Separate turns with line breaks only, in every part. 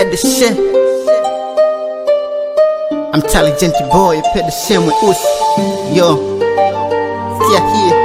pay the shit. I'm intelligent boy, pay the shit mweusi. Yo, sikia hii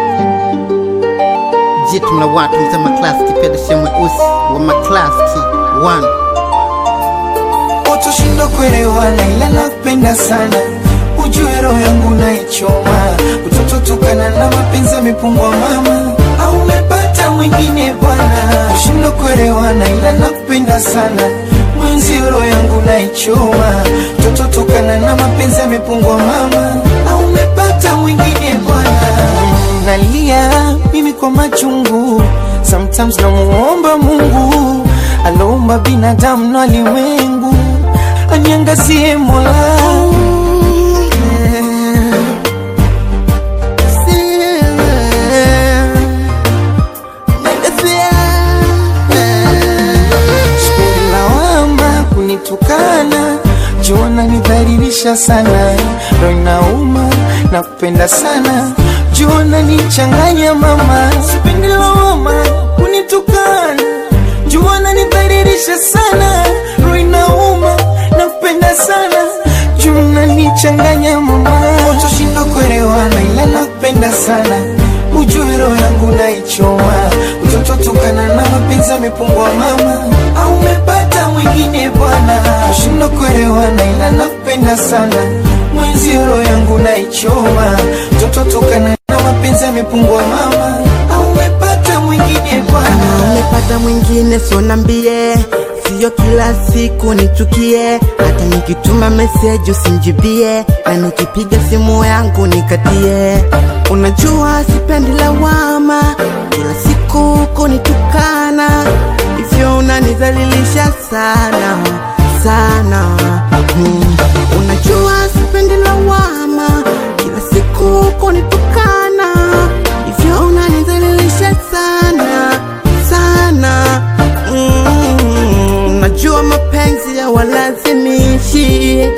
jitu mla watu mza maklaski, pay the shit mweusi wa maklaski one.
Utoshindo kuelewana ila nakupenda sana, ujue roho yangu naichoma, utotokana na mapenzi yamepungwa mama, au umepata mwingine bwana. Ushindo kuelewana ila nakupenda sana, mwenzi roho yangu naichoma, utotokana na mapenzi yamepungwa mama, au umepata mwingine bwana. Nalia mimi kwa machungu, sometimes namuomba Mungu aloumba binadamu na ulimwengu aniangazie Mola. Sipendi lawama kunitukana, jona nidhalilisha sana, roho inauma na kupenda sana, jona nichanganya mama. Sipendi lawama kunitukana, jona nidhalilisha sana, roho inauma na kupenda sana, jona nichanganya mama. Utoshinda kuelewana ila nakupenda sana, ujue roho yangu naichoma, utotokana na mapenzi yamepungwa mama, au umepata mwingine bwana. Ushinda kuelewana ila nakupenda sana, mwenzi roho yangu naichoma, utotokana na mapenzi yamepungwa mama, au umepata mwingine bwana.
Umepata mwingine so nambie, siyo kila siku nichukie, hata nikituma meseji usinjibie, na nikipiga simu yangu nikatie. Unajua sipendi lawama, kila siku kunitukana, hivyo unanidhalilisha sana sana. Hmm. Unajua sipendi lawama, kila siku kunitukana, hivyo unanidhalilisha sana sana. Mm, najua mapenzi ya walazimishi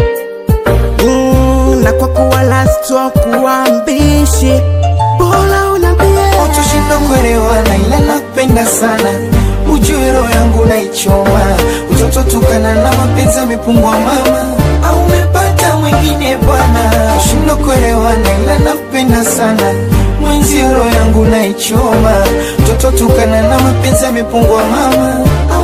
mm, na kwa kuwa lastwa kuambishi bora unambie
Utoshinda kuelewana ila nakupenda sana, ujue roho yangu naichoma, utotokana na mapenzi yamepungwa mama, au umepata mwingine bwana. Ushinda kuelewana ila nakupenda sana, mwenzi roho yangu naichoma, utotokana na mapenzi yamepungwa mama,